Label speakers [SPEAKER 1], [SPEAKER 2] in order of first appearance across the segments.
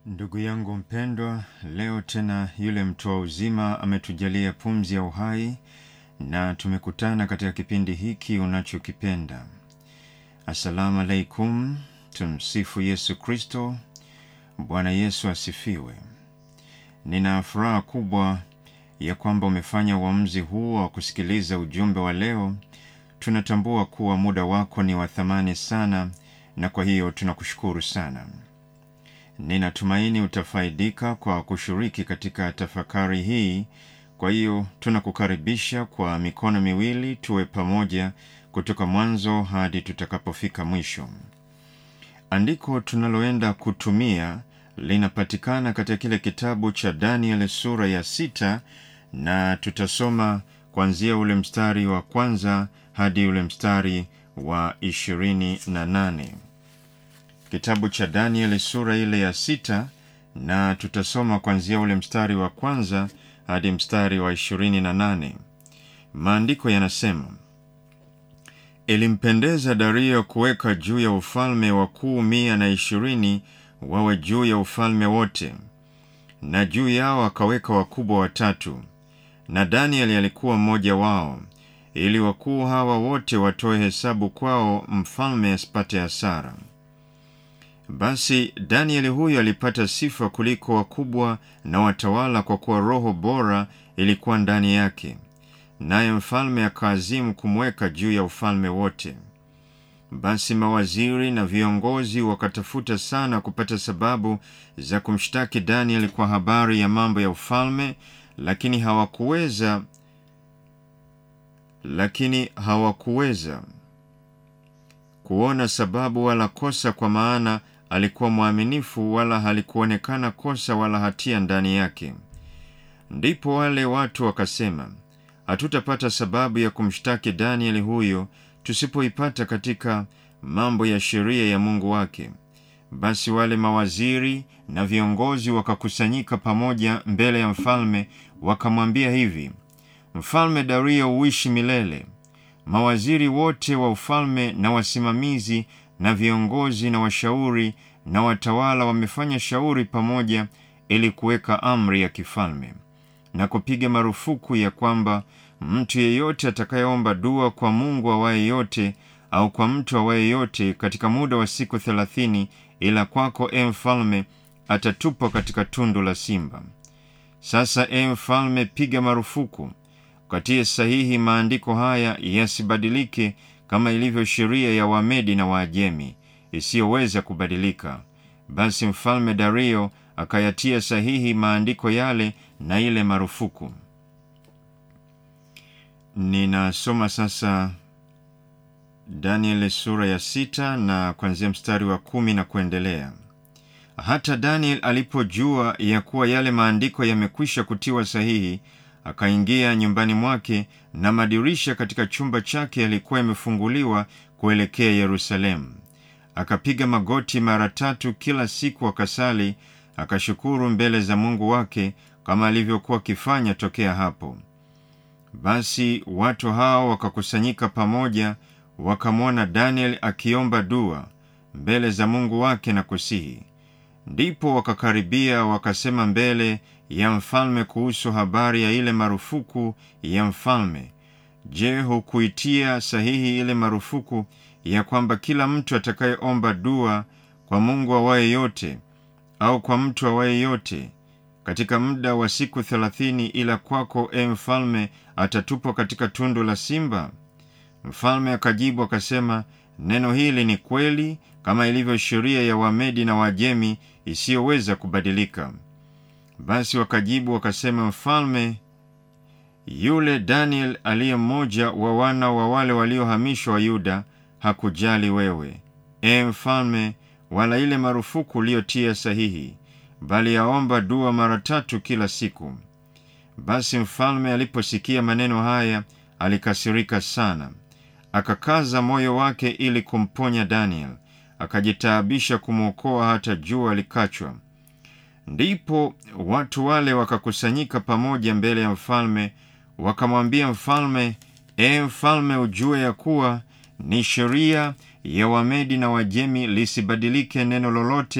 [SPEAKER 1] Ndugu yangu mpendwa, leo tena yule mtoa uzima ametujalia pumzi ya uhai na tumekutana katika kipindi hiki unachokipenda. Assalamu alaikum, tumsifu Yesu Kristo. Bwana Yesu asifiwe. Nina furaha kubwa ya kwamba umefanya uamuzi huu wa kusikiliza ujumbe wa leo. Tunatambua kuwa muda wako ni wa thamani sana, na kwa hiyo tunakushukuru sana. Ninatumaini utafaidika kwa kushiriki katika tafakari hii. Kwa hiyo tunakukaribisha kwa mikono miwili, tuwe pamoja kutoka mwanzo hadi tutakapofika mwisho. Andiko tunaloenda kutumia linapatikana katika kile kitabu cha Daniel sura ya sita, na tutasoma kuanzia ule mstari wa kwanza hadi ule mstari wa ishirini na nane. Kitabu cha Danieli sura ile ya sita, na tutasoma kuanzia ule mstari wa kwanza hadi mstari wa ishirini na nane. Maandiko yanasema, ilimpendeza Dario kuweka juu ya ufalme wakuu mia na ishirini wawe juu ya ufalme wote, na juu yao akaweka wakubwa watatu, na Danieli alikuwa mmoja wao, ili wakuu hawa wote watoe hesabu kwao, mfalme asipate hasara. Basi Danieli huyo alipata sifa kuliko wakubwa na watawala, kwa kuwa roho bora ilikuwa ndani yake, naye mfalme akaazimu kumweka juu ya ufalme wote. Basi mawaziri na viongozi wakatafuta sana kupata sababu za kumshtaki Danieli kwa habari ya mambo ya ufalme, lakini hawakuweza lakini hawakuweza kuona sababu wala kosa, kwa maana alikuwa mwaminifu, wala halikuonekana kosa wala hatia ndani yake. Ndipo wale watu wakasema, hatutapata sababu ya kumshtaki Danieli huyo tusipoipata katika mambo ya sheria ya Mungu wake. Basi wale mawaziri na viongozi wakakusanyika pamoja mbele ya mfalme, wakamwambia hivi: Mfalme Dario uishi milele. Mawaziri wote wa ufalme na wasimamizi na viongozi na washauri na watawala wamefanya shauri pamoja ili kuweka amri ya kifalme na kupiga marufuku ya kwamba mtu yeyote atakayeomba dua kwa Mungu awaye yote au kwa mtu awaye yote katika muda wa siku thelathini, ila kwako, e mfalme, atatupwa katika tundu la simba. Sasa, e mfalme, piga marufuku ukatie sahihi maandiko haya yasibadilike, kama ilivyo sheria ya Wamedi na Waajemi isiyoweza kubadilika. Basi mfalme Dario akayatia sahihi maandiko yale na ile marufuku. Ninasoma sasa Danieli sura ya sita na kuanzia mstari wa kumi na kuendelea. Hata Daniel alipojua ya kuwa yale maandiko yamekwisha kutiwa sahihi akaingia nyumbani mwake, na madirisha katika chumba chake yalikuwa yamefunguliwa kuelekea Yerusalemu. Akapiga magoti mara tatu kila siku, akasali, akashukuru mbele za Mungu wake kama alivyokuwa akifanya tokea hapo. Basi watu hao wakakusanyika pamoja, wakamwona Daniel akiomba dua mbele za Mungu wake na kusihi. Ndipo wakakaribia wakasema mbele ya mfalme kuhusu habari ya ile marufuku ya mfalme. Je, hukuitia sahihi ile marufuku ya kwamba kila mtu atakayeomba dua kwa Mungu awaye yote au kwa mtu awaye yote katika muda wa siku thelathini, ila kwako, e mfalme, atatupwa katika tundu la simba? Mfalme akajibu akasema, neno hili ni kweli, kama ilivyo sheria ya Wamedi na Wajemi isiyoweza kubadilika. Basi wakajibu wakasema, mfalme, yule Daniel aliye mmoja wa wana wa wale waliohamishwa wa Yuda hakujali wewe, e mfalme, wala ile marufuku uliyotia sahihi, bali yaomba dua mara tatu kila siku. Basi mfalme aliposikia maneno haya alikasirika sana, akakaza moyo wake ili kumponya Daniel, akajitaabisha kumwokoa hata jua likachwa. Ndipo watu wale wakakusanyika pamoja mbele ya mfalme, wakamwambia mfalme, e mfalme, ujue ya kuwa ni sheria ya Wamedi na Wajemi lisibadilike neno lolote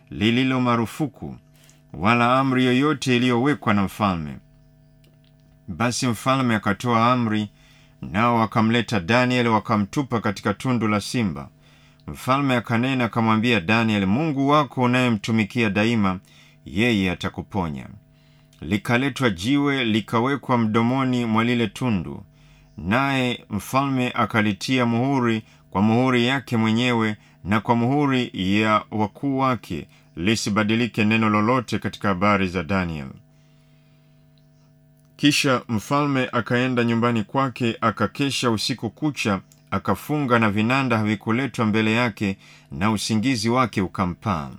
[SPEAKER 1] lililo marufuku wala amri yoyote iliyowekwa na mfalme. Basi mfalme akatoa amri, nao wakamleta Danieli wakamtupa katika tundu la simba. Mfalme akanena akamwambia Danieli, Mungu wako unayemtumikia daima, yeye atakuponya. Likaletwa jiwe likawekwa mdomoni mwa lile tundu, naye mfalme akalitia muhuri kwa muhuri yake mwenyewe na kwa muhuri ya wakuu wake, lisibadilike neno lolote katika habari za Daniel. Kisha mfalme akaenda nyumbani kwake, akakesha usiku kucha, akafunga na vinanda havikuletwa mbele yake, na usingizi wake ukampaa.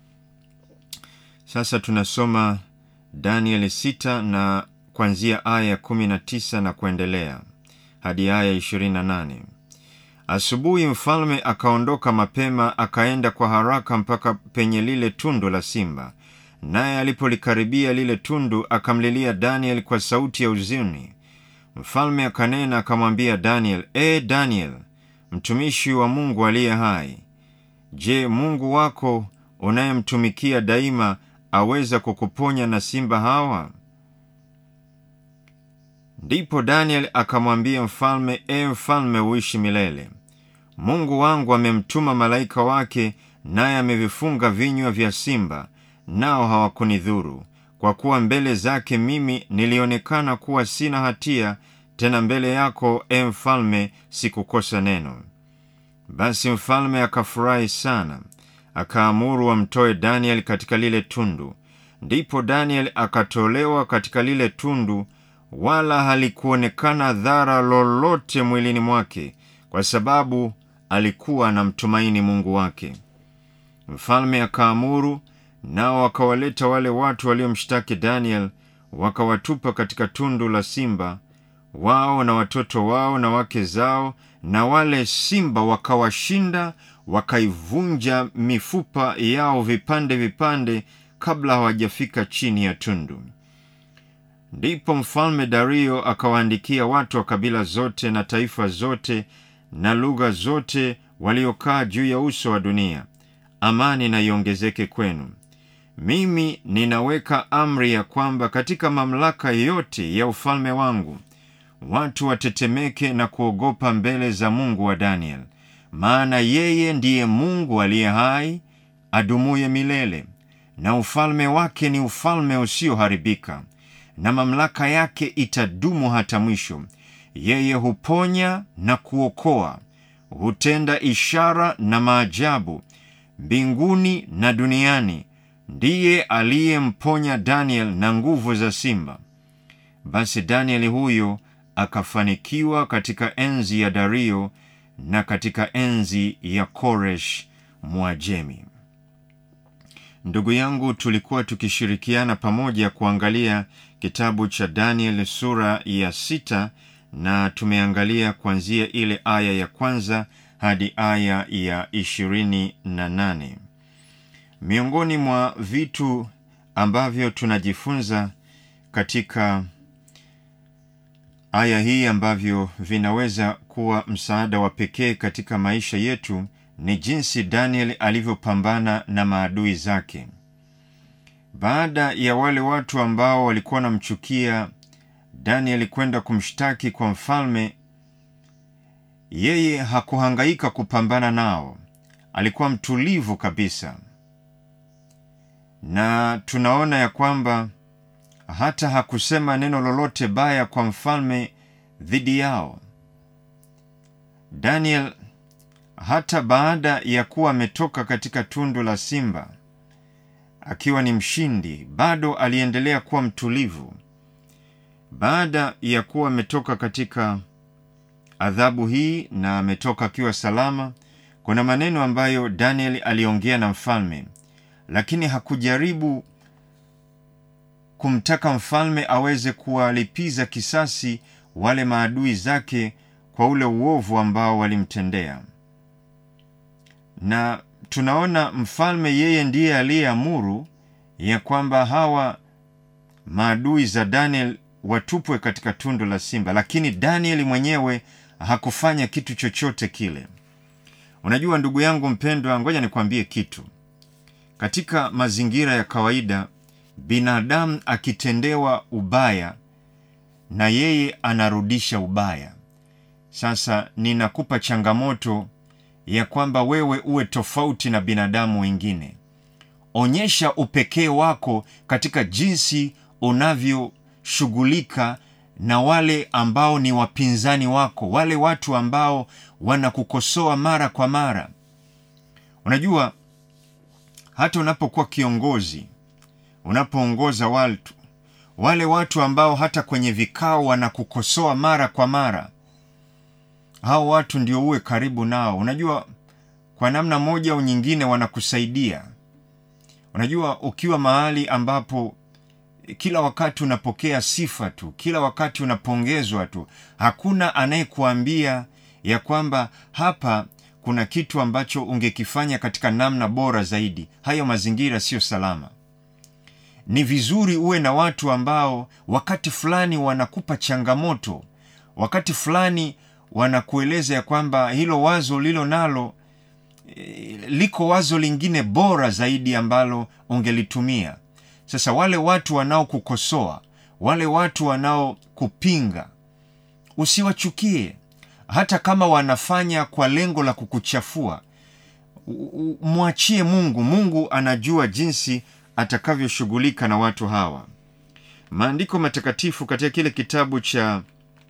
[SPEAKER 1] Sasa tunasoma Danieli sita na kuanzia aya ya kumi na tisa na kuendelea hadi aya ishirini na nane. Asubuhi mfalme akaondoka mapema, akaenda kwa haraka mpaka penye lile tundu la simba. Naye alipolikaribia lile tundu, akamlilia Daniel kwa sauti ya huzuni. Mfalme akanena akamwambia Daniel, E Daniel, mtumishi wa Mungu aliye hai, je, Mungu wako unayemtumikia daima aweza kukuponya na simba hawa? Ndipo Daniel akamwambia mfalme, E mfalme, uishi milele. Mungu wangu amemtuma malaika wake, naye amevifunga vinywa vya simba, nao hawakunidhuru, kwa kuwa mbele zake mimi nilionekana kuwa sina hatia, tena mbele yako, e mfalme, sikukosa neno. Basi mfalme akafurahi sana, akaamuru wamtoe Daniel katika lile tundu. Ndipo Daniel akatolewa katika lile tundu, wala halikuonekana dhara lolote mwilini mwake, kwa sababu alikuwa anamtumaini Mungu wake. Mfalme akaamuru, nao wakawaleta wale watu waliomshtaki Daniel, wakawatupa katika tundu la simba, wao na watoto wao na wake zao, na wale simba wakawashinda, wakaivunja mifupa yao vipande vipande, kabla hawajafika chini ya tundu. Ndipo mfalme Dario akawaandikia watu wa kabila zote na taifa zote na lugha zote waliokaa juu ya uso wa dunia, amani na iongezeke kwenu. Mimi ninaweka amri ya kwamba katika mamlaka yote ya ufalme wangu watu watetemeke na kuogopa mbele za Mungu wa Daniel, maana yeye ndiye Mungu aliye hai adumuye milele, na ufalme wake ni ufalme usioharibika, na mamlaka yake itadumu hata mwisho. Yeye huponya na kuokoa, hutenda ishara na maajabu mbinguni na duniani. Ndiye aliyemponya Daniel na nguvu za simba. Basi Danieli huyo akafanikiwa katika enzi ya Dario na katika enzi ya Koresh Mwajemi. Ndugu yangu, tulikuwa tukishirikiana pamoja kuangalia kitabu cha Daniel sura ya sita na tumeangalia kuanzia ile aya ya kwanza hadi aya ya ishirini na nane. Miongoni mwa vitu ambavyo tunajifunza katika aya hii ambavyo vinaweza kuwa msaada wa pekee katika maisha yetu ni jinsi Daniel alivyopambana na maadui zake. Baada ya wale watu ambao walikuwa wanamchukia Daniel kwenda kumshtaki kwa mfalme, yeye hakuhangaika kupambana nao, alikuwa mtulivu kabisa, na tunaona ya kwamba hata hakusema neno lolote baya kwa mfalme dhidi yao. Daniel hata baada ya kuwa ametoka katika tundu la simba akiwa ni mshindi, bado aliendelea kuwa mtulivu. Baada ya kuwa ametoka katika adhabu hii na ametoka akiwa salama, kuna maneno ambayo Daniel aliongea na mfalme, lakini hakujaribu kumtaka mfalme aweze kuwalipiza kisasi wale maadui zake kwa ule uovu ambao walimtendea. Na tunaona mfalme yeye ndiye aliyeamuru ya kwamba hawa maadui za Daniel watupwe katika tundu la simba, lakini Danieli mwenyewe hakufanya kitu chochote kile. Unajua ndugu yangu mpendwa, ngoja nikwambie kitu. katika mazingira ya kawaida binadamu akitendewa ubaya na yeye anarudisha ubaya sasa ninakupa changamoto ya kwamba wewe uwe tofauti na binadamu wengine onyesha upekee wako katika jinsi unavyoshughulika na wale ambao ni wapinzani wako wale watu ambao wanakukosoa mara kwa mara unajua hata unapokuwa kiongozi unapoongoza watu wale watu ambao hata kwenye vikao wanakukosoa mara kwa mara hao watu ndio uwe karibu nao unajua kwa namna moja au nyingine wanakusaidia unajua ukiwa mahali ambapo kila wakati unapokea sifa tu kila wakati unapongezwa tu hakuna anayekuambia ya kwamba hapa kuna kitu ambacho ungekifanya katika namna bora zaidi hayo mazingira siyo salama ni vizuri uwe na watu ambao wakati fulani wanakupa changamoto wakati fulani wanakueleza ya kwamba hilo wazo lilo nalo e, liko wazo lingine bora zaidi ambalo ungelitumia sasa wale watu wanaokukosoa wale watu wanaokupinga usiwachukie hata kama wanafanya kwa lengo la kukuchafua mwachie mungu mungu anajua jinsi atakavyoshughulika na watu hawa maandiko matakatifu katika kile kitabu cha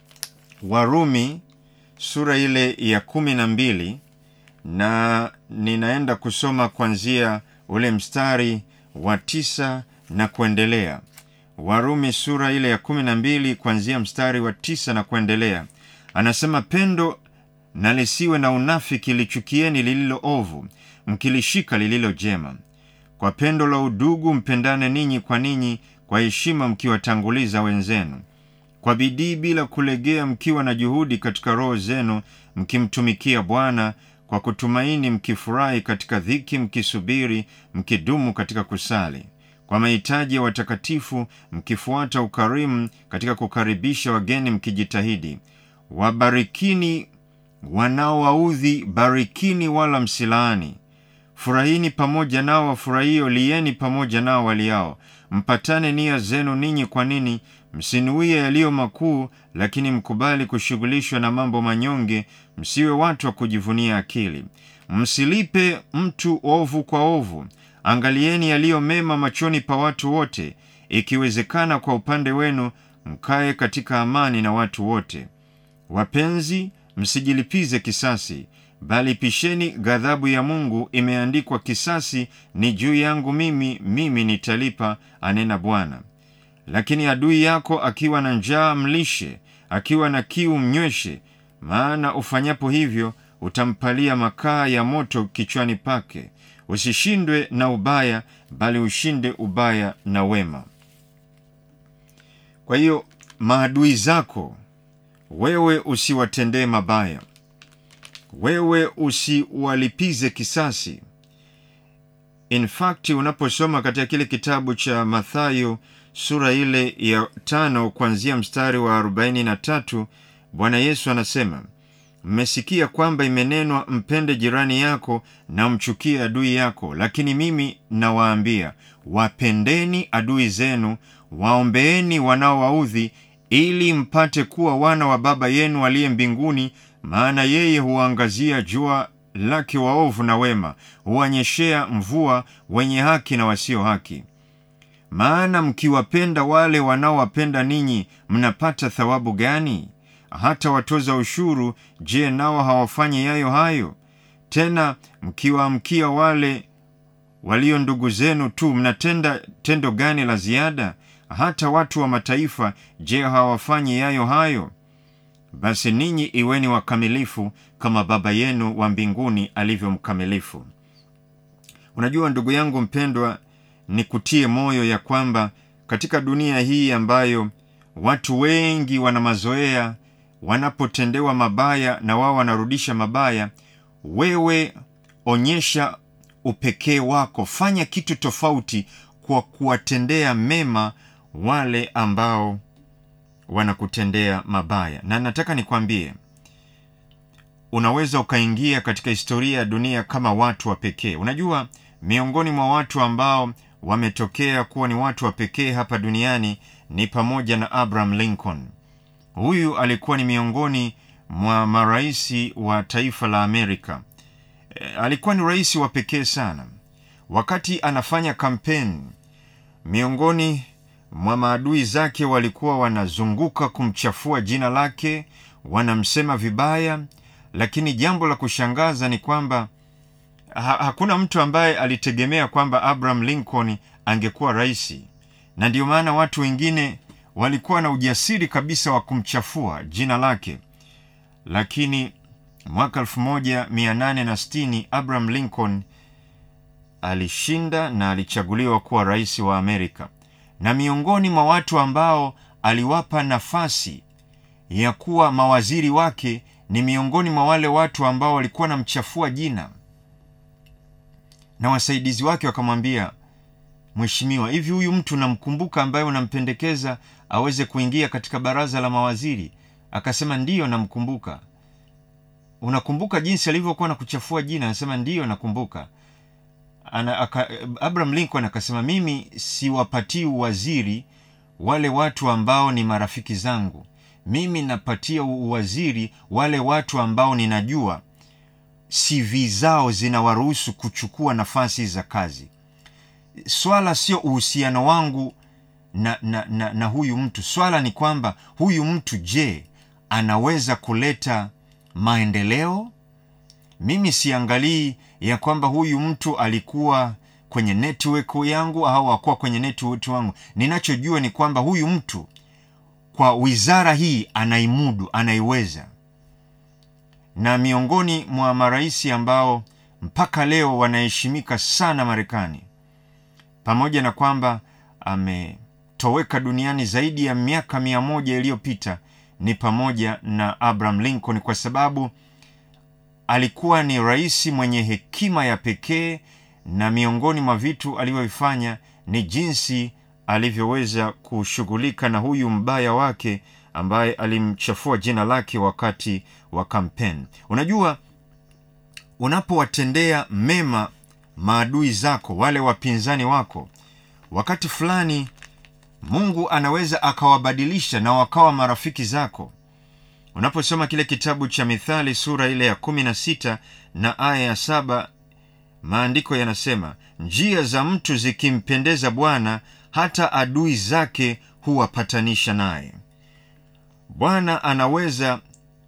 [SPEAKER 1] warumi sura ile ya kumi na mbili na ninaenda kusoma kuanzia ule mstari wa tisa na kuendelea warumi sura ile ya kumi na mbili kuanzia mstari wa tisa na kuendelea anasema pendo na lisiwe na unafiki lichukieni lililo ovu mkilishika lililo jema kwa pendo la udugu mpendane ninyi kwa ninyi kwa heshima mkiwatanguliza wenzenu kwa bidii bila kulegea mkiwa na juhudi katika roho zenu mkimtumikia bwana kwa kutumaini mkifurahi katika dhiki mkisubiri mkidumu katika kusali kwa mahitaji ya watakatifu mkifuata ukarimu katika kukaribisha wageni mkijitahidi wabarikini wanaowaudhi barikini wala msilaani furahini pamoja nao wafurahio lieni pamoja nao waliao mpatane nia zenu ninyi kwa nini msinuie yaliyo makuu lakini mkubali kushughulishwa na mambo manyonge msiwe watu wa kujivunia akili msilipe mtu ovu kwa ovu angalieni yaliyo mema machoni pa watu wote ikiwezekana kwa upande wenu mkaye katika amani na watu wote wapenzi msijilipize kisasi bali pisheni ghadhabu ya mungu imeandikwa kisasi ni juu yangu mimi mimi nitalipa anena bwana lakini adui yako akiwa na njaa mlishe akiwa na kiu mnyweshe maana ufanyapo hivyo utampalia makaa ya moto kichwani pake usishindwe na ubaya bali ushinde ubaya na wema kwa hiyo maadui zako wewe usiwatendee mabaya wewe usiwalipize kisasi in fact unaposoma katika kile kitabu cha mathayo sura ile ya tano kuanzia mstari wa 43 bwana yesu anasema mmesikia kwamba imenenwa mpende jirani yako na mchukie adui yako lakini mimi nawaambia wapendeni adui zenu waombeeni wanaowaudhi ili mpate kuwa wana wa baba yenu aliye mbinguni maana yeye huwaangazia jua lake waovu na wema huwanyeshea mvua wenye haki na wasio haki maana mkiwapenda wale wanaowapenda ninyi mnapata thawabu gani hata watoza ushuru je nao hawafanyi yayo hayo tena mkiwaamkia wale walio ndugu zenu tu mnatenda tendo gani la ziada hata watu wa mataifa je hawafanyi yayo hayo basi ninyi iweni wakamilifu kama baba yenu wa mbinguni alivyo mkamilifu unajua ndugu yangu mpendwa ni kutie moyo ya kwamba katika dunia hii ambayo watu wengi wana mazoea wanapotendewa mabaya na wao wanarudisha mabaya wewe onyesha upekee wako fanya kitu tofauti kwa kuwatendea mema wale ambao wanakutendea mabaya na nataka nikwambie unaweza ukaingia katika historia ya dunia kama watu wa pekee unajua miongoni mwa watu ambao wametokea kuwa ni watu wa pekee hapa duniani ni pamoja na Abraham Lincoln. Huyu alikuwa ni miongoni mwa maraisi wa taifa la Amerika. E, alikuwa ni rais wa pekee sana. Wakati anafanya kampeni, miongoni mwa maadui zake walikuwa wanazunguka kumchafua jina lake, wanamsema vibaya, lakini jambo la kushangaza ni kwamba ha hakuna mtu ambaye alitegemea kwamba Abraham Lincoln angekuwa rais, na ndio maana watu wengine walikuwa na ujasiri kabisa wa kumchafua jina lake. Lakini mwaka 1860 Abraham Lincoln alishinda na alichaguliwa kuwa rais wa Amerika, na miongoni mwa watu ambao aliwapa nafasi ya kuwa mawaziri wake ni miongoni mwa wale watu ambao walikuwa wanamchafua jina, na wasaidizi wake wakamwambia, Mheshimiwa, hivi huyu mtu namkumbuka, ambaye unampendekeza aweze kuingia katika baraza la mawaziri? Akasema ndiyo, namkumbuka. Unakumbuka jinsi alivyokuwa na kuchafua jina? Anasema ndiyo, nakumbuka. Ana, aka, Abraham Lincoln akasema mimi siwapatii uwaziri wale watu ambao ni marafiki zangu, mimi napatia uwaziri wale watu ambao ninajua CV zao zinawaruhusu kuchukua nafasi za kazi. Swala sio uhusiano wangu na, na, na, na huyu mtu. Swala ni kwamba huyu mtu, je, anaweza kuleta maendeleo? Mimi siangalii ya kwamba huyu mtu alikuwa kwenye network yangu au hakuwa kwenye network wangu. Ninachojua ni kwamba huyu mtu kwa wizara hii anaimudu, anaiweza. Na miongoni mwa marais ambao mpaka leo wanaheshimika sana Marekani, pamoja na kwamba ametoweka duniani zaidi ya miaka mia moja iliyopita, ni pamoja na Abraham Lincoln kwa sababu alikuwa ni rais mwenye hekima ya pekee, na miongoni mwa vitu alivyovifanya ni jinsi alivyoweza kushughulika na huyu mbaya wake ambaye alimchafua jina lake wakati wa kampeni. Unajua, unapowatendea mema maadui zako, wale wapinzani wako, wakati fulani Mungu anaweza akawabadilisha na wakawa marafiki zako. Unaposoma kile kitabu cha Mithali sura ile ya kumi na sita na aya ya saba maandiko yanasema, njia za mtu zikimpendeza Bwana, hata adui zake huwapatanisha naye. Bwana anaweza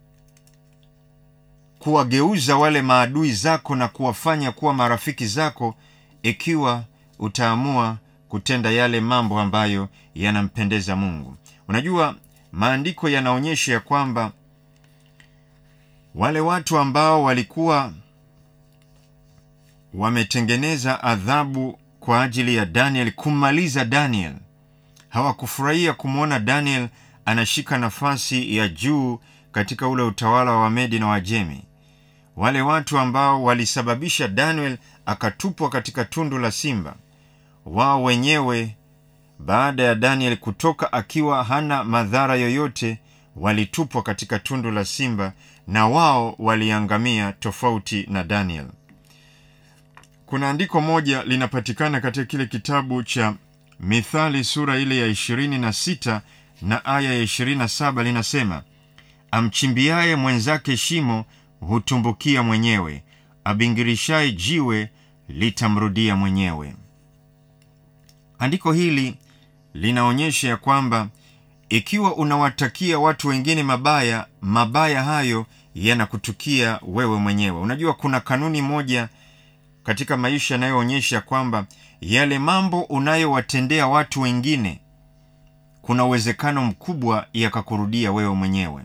[SPEAKER 1] kuwageuza wale maadui zako na kuwafanya kuwa marafiki zako ikiwa utaamua kutenda yale mambo ambayo yanampendeza Mungu. Unajua, maandiko yanaonyesha ya kwamba wale watu ambao walikuwa wametengeneza adhabu kwa ajili ya Daniel, kummaliza Daniel, hawakufurahia kumwona Daniel anashika nafasi ya juu katika ule utawala wa Wamedi na Wajemi. Wale watu ambao walisababisha Daniel akatupwa katika tundu la simba, wao wenyewe baada ya Daniel kutoka akiwa hana madhara yoyote, walitupwa katika tundu la simba na wao waliangamia, tofauti na Daniel. Kuna andiko moja linapatikana katika kile kitabu cha Mithali sura ile ya ishirini na sita na aya ya ishirini na saba linasema, amchimbiaye mwenzake shimo hutumbukia mwenyewe, abingirishaye jiwe litamrudia mwenyewe. Andiko hili linaonyesha ya kwamba ikiwa unawatakia watu wengine mabaya, mabaya hayo yanakutukia wewe mwenyewe. Unajua, kuna kanuni moja katika maisha yanayoonyesha kwamba yale mambo unayowatendea watu wengine kuna uwezekano mkubwa yakakurudia wewe mwenyewe.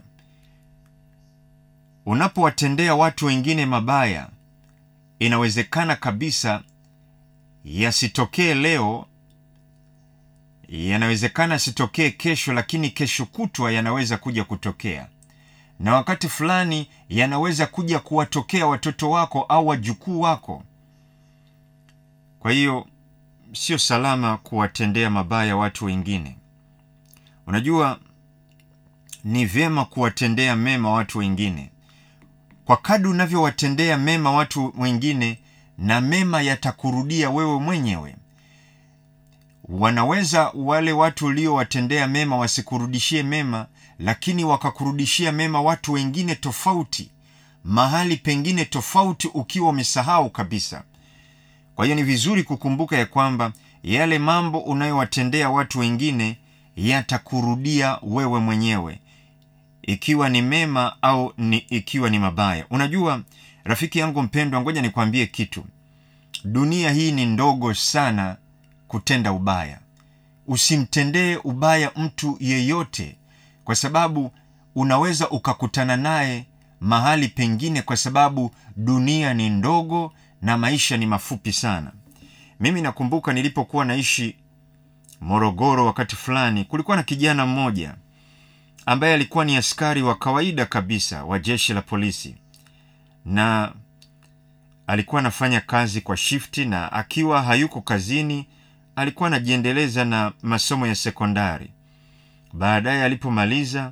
[SPEAKER 1] Unapowatendea watu wengine mabaya, inawezekana kabisa yasitokee leo, yanawezekana yasitokee kesho, lakini kesho kutwa yanaweza kuja kutokea, na wakati fulani yanaweza kuja kuwatokea watoto wako au wajukuu wako. Kwa hiyo sio salama kuwatendea mabaya watu wengine. Unajua, ni vyema kuwatendea mema watu wengine. Kwa kadri unavyowatendea mema watu wengine, na mema yatakurudia wewe mwenyewe wanaweza wale watu uliowatendea mema wasikurudishie mema lakini wakakurudishia mema watu wengine tofauti mahali pengine tofauti ukiwa umesahau kabisa kwa hiyo ni vizuri kukumbuka ya kwamba yale mambo unayowatendea watu wengine yatakurudia wewe mwenyewe ikiwa ni mema au ni ikiwa ni mabaya unajua rafiki yangu mpendwa ngoja nikwambie kitu dunia hii ni ndogo sana kutenda ubaya usimtendee ubaya mtu yeyote kwa sababu unaweza ukakutana naye mahali pengine kwa sababu dunia ni ndogo na maisha ni mafupi sana mimi nakumbuka nilipokuwa naishi morogoro wakati fulani kulikuwa na kijana mmoja ambaye alikuwa ni askari wa kawaida kabisa wa jeshi la polisi na alikuwa anafanya kazi kwa shifti na akiwa hayuko kazini alikuwa anajiendeleza na masomo ya sekondari baadaye alipomaliza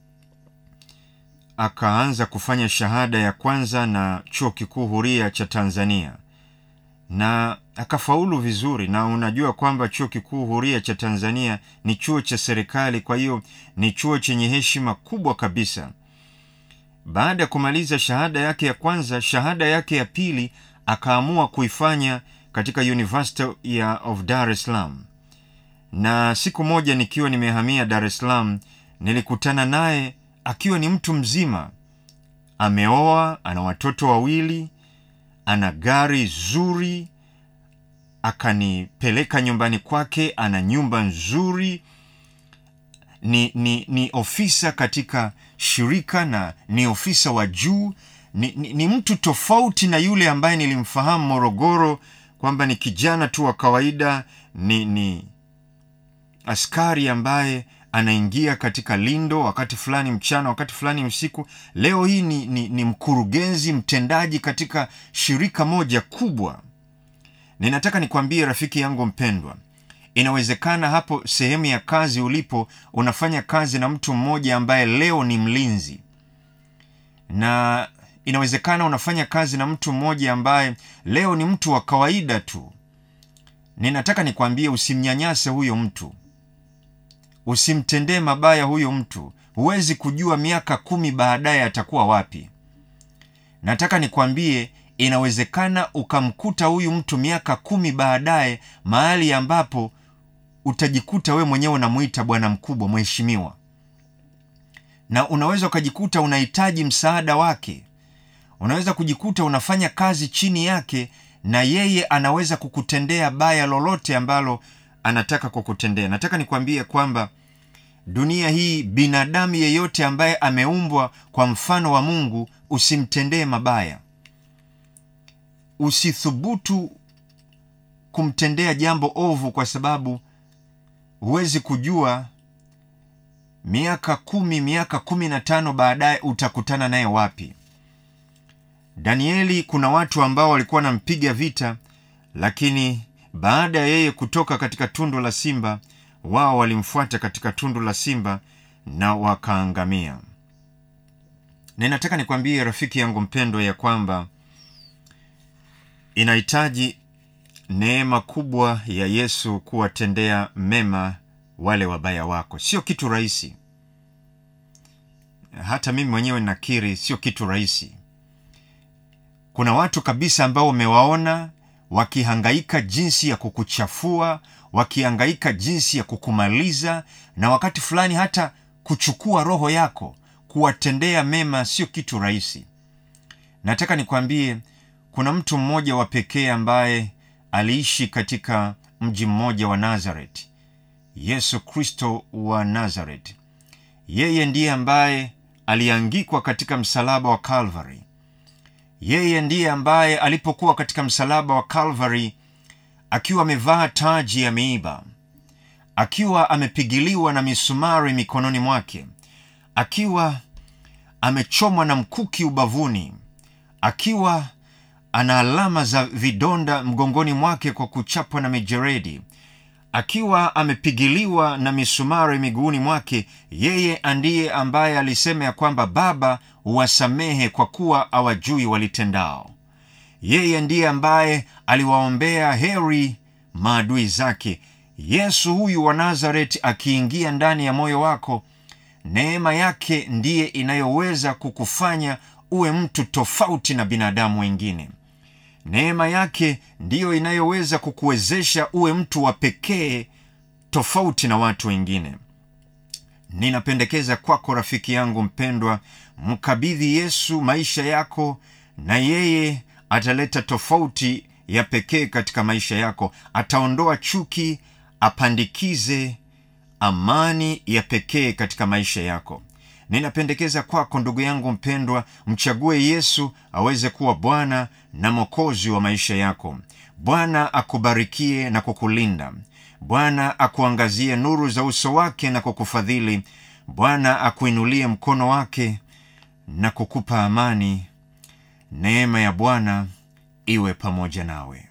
[SPEAKER 1] akaanza kufanya shahada ya kwanza na chuo kikuu huria cha tanzania na akafaulu vizuri na unajua kwamba chuo kikuu huria cha tanzania ni chuo cha serikali kwa hiyo ni chuo chenye heshima kubwa kabisa baada ya kumaliza shahada yake ya kwanza shahada yake ya pili akaamua kuifanya katika university ya of dar es salaam na siku moja nikiwa nimehamia dar es salaam nilikutana naye akiwa ni mtu mzima ameoa ana watoto wawili ana gari zuri akanipeleka nyumbani kwake ana nyumba nzuri ni, ni, ni ofisa katika shirika na ni ofisa wa juu ni, ni, ni mtu tofauti na yule ambaye nilimfahamu morogoro kwamba ni kijana tu wa kawaida ni, ni askari ambaye anaingia katika lindo wakati fulani mchana wakati fulani usiku leo hii ni, ni, ni mkurugenzi mtendaji katika shirika moja kubwa ninataka nikwambie rafiki yangu mpendwa inawezekana hapo sehemu ya kazi ulipo unafanya kazi na mtu mmoja ambaye leo ni mlinzi na inawezekana unafanya kazi na mtu mmoja ambaye leo ni mtu wa kawaida tu ninataka nikwambie usimnyanyase huyo mtu usimtendee mabaya huyo mtu huwezi kujua miaka kumi baadaye atakuwa wapi nataka nikwambie inawezekana ukamkuta huyu mtu miaka kumi baadaye mahali ambapo utajikuta we mwenyewe unamwita bwana mkubwa mheshimiwa na unaweza ukajikuta unahitaji msaada wake unaweza kujikuta unafanya kazi chini yake na yeye anaweza kukutendea baya lolote ambalo anataka kukutendea nataka nikwambie kwamba dunia hii binadamu yeyote ambaye ameumbwa kwa mfano wa mungu usimtendee mabaya usithubutu kumtendea jambo ovu kwa sababu huwezi kujua miaka kumi miaka kumi na tano baadaye utakutana naye wapi danieli kuna watu ambao walikuwa wanampiga vita lakini baada ya yeye kutoka katika tundu la simba wao walimfuata katika tundu la simba na wakaangamia ninataka nikwambie rafiki yangu mpendwa ya kwamba inahitaji neema kubwa ya yesu kuwatendea mema wale wabaya wako sio kitu rahisi hata mimi mwenyewe nakiri sio kitu rahisi kuna watu kabisa ambao umewaona wakihangaika jinsi ya kukuchafua wakihangaika jinsi ya kukumaliza na wakati fulani hata kuchukua roho yako kuwatendea mema sio kitu rahisi nataka nikwambie kuna mtu mmoja wa pekee ambaye aliishi katika mji mmoja wa nazaret yesu kristo wa nazaret yeye ndiye ambaye aliangikwa katika msalaba wa calvary yeye ndiye ambaye alipokuwa katika msalaba wa calvary akiwa amevaa taji ya miiba akiwa amepigiliwa na misumari mikononi mwake akiwa amechomwa na mkuki ubavuni akiwa ana alama za vidonda mgongoni mwake kwa kuchapwa na mijeredi akiwa amepigiliwa na misumari miguuni mwake yeye ndiye ambaye alisema ya kwamba baba wasamehe kwa kuwa awajui walitendao yeye ndiye ambaye aliwaombea heri maadui zake yesu huyu wa nazareti akiingia ndani ya moyo wako neema yake ndiye inayoweza kukufanya uwe mtu tofauti na binadamu wengine neema yake ndiyo inayoweza kukuwezesha uwe mtu wa pekee tofauti na watu wengine ninapendekeza kwako rafiki yangu mpendwa mkabidhi yesu maisha yako na yeye ataleta tofauti ya pekee katika maisha yako ataondoa chuki apandikize amani ya pekee katika maisha yako ninapendekeza kwako ndugu yangu mpendwa mchague yesu aweze kuwa bwana na mwokozi wa maisha yako bwana akubarikie na kukulinda bwana akuangazie nuru za uso wake na kukufadhili bwana akuinulie mkono wake na kukupa amani neema ya bwana iwe pamoja nawe